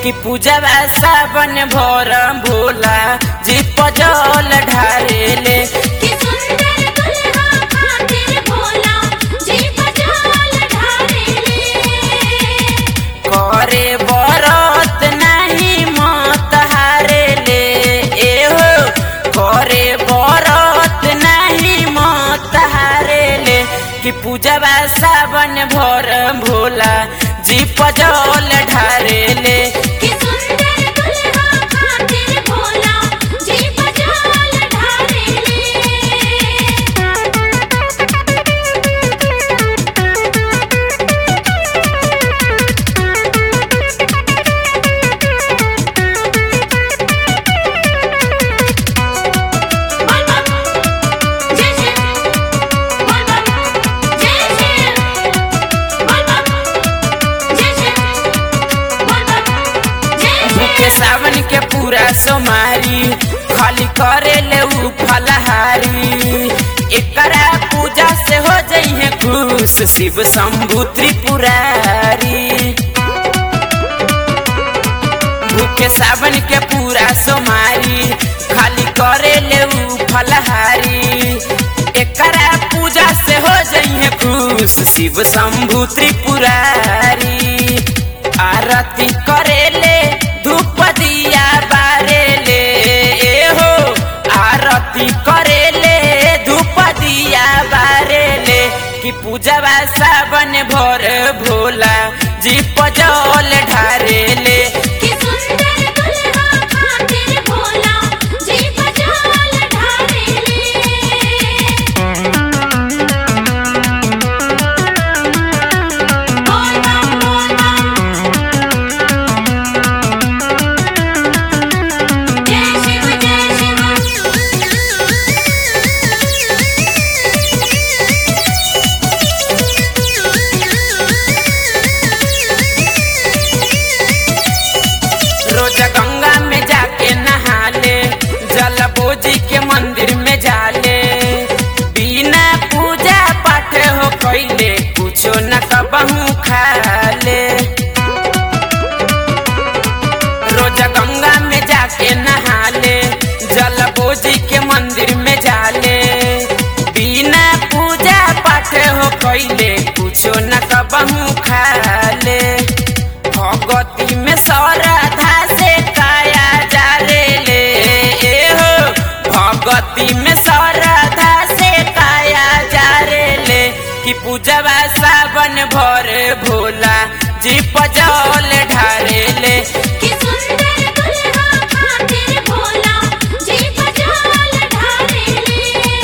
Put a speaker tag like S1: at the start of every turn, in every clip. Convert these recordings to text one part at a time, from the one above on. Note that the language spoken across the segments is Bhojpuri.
S1: कि पूजवा सावन भोर भोला जी पजल ढारेले
S2: कि सुंदर दुल्हा खातिर भोला जी पजाल ढारेले
S1: करे बरत नहीं मत हारेले एहो करे बरत नहीं मत हारेले कि पूजवा सावन भोर भोला जी पजल ढारेले
S2: कि सुंदर दुल्हा खातिर भोला जी पजाल
S1: के सावन के पूरा सोमारी खाली करे ले ऊ फलहारी एकरा पूजा से हो जइहे खुश शिव शंभु त्रिपुरारी भूखे सावन के पूरा सोमारी खाली करे ले ऊ फलहारी एकरा पूजा से हो जइहे खुश शिव शंभु त्रिपुरारी आरती करेले धूप दिया बारेले एहो आरती करेले धूप दिया बारेले कि पूजवा सावन भोर भोला जी पजल ढारेले
S2: कि सुंदर दुल्हा खातिर भोला जी पजाल ढारेले बोल बम बोल बम जय शिव जय
S1: रोज गंगा में जाके नहाले जल बोजी के मंदिर में जाले बिना पूजा पाठ हो कैले कुछो न कबहू खाले रोज गंगा में जाके नहाले जल बोजी के मंदिर में जाले बिना पूजा पाठ हो कैले कुछो न कबहू खाले भगवती में श्रद्धा से काया जाले ले एहो भगवती में श्रद्धा से काया जारे ले कि पूजवा सावन भर भोला जी पजल ढारे ले
S2: कि सुंदर दुल्हा खातिर भोला जी पजाल ढारेले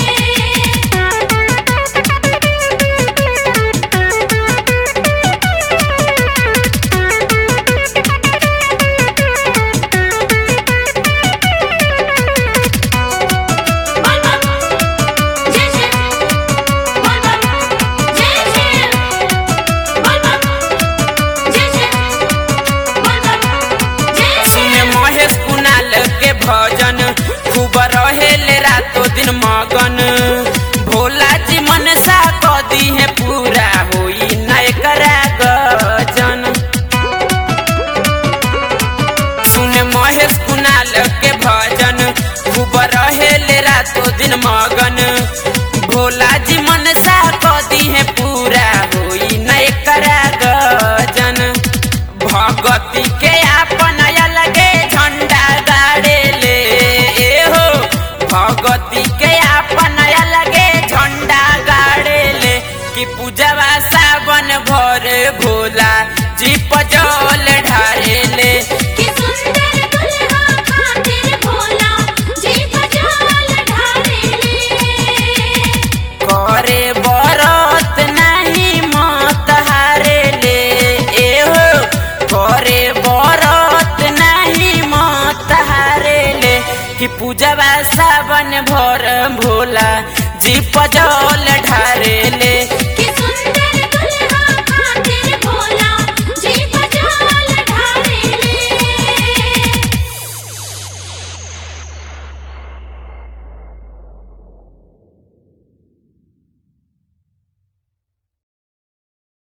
S2: बोल बम जय शिव बोल बम जय शिव बोल बम जय शिव बोल बम जय
S1: सुने
S2: शिव
S1: महेश कुणाल के भजन खूब रहेले रातो दिन मगन भोला जी मनसा कदी है पूरा होई नय करा गजन सुने महेश कुणाल के भजन खूब रहेले रातो दिन मगन भोला जी मनसा कदी है पूरा होई नय करा गजन भगती के आपन अलगे झंडा गाड़े ले एहो भगती के आपन अलगे झंडा गाड़े ले कि पूजवा सावन भर भोला जी पजल ढारे ले
S2: कि सुंदर दुल्हा खातिर भोला जी पजाल ढारेले
S1: करे बरत नहीं मत हारे ले एहो करे बरत नहीं मत हारे ले कि पूजवा सावन भर भोला जी पजल ढारे ले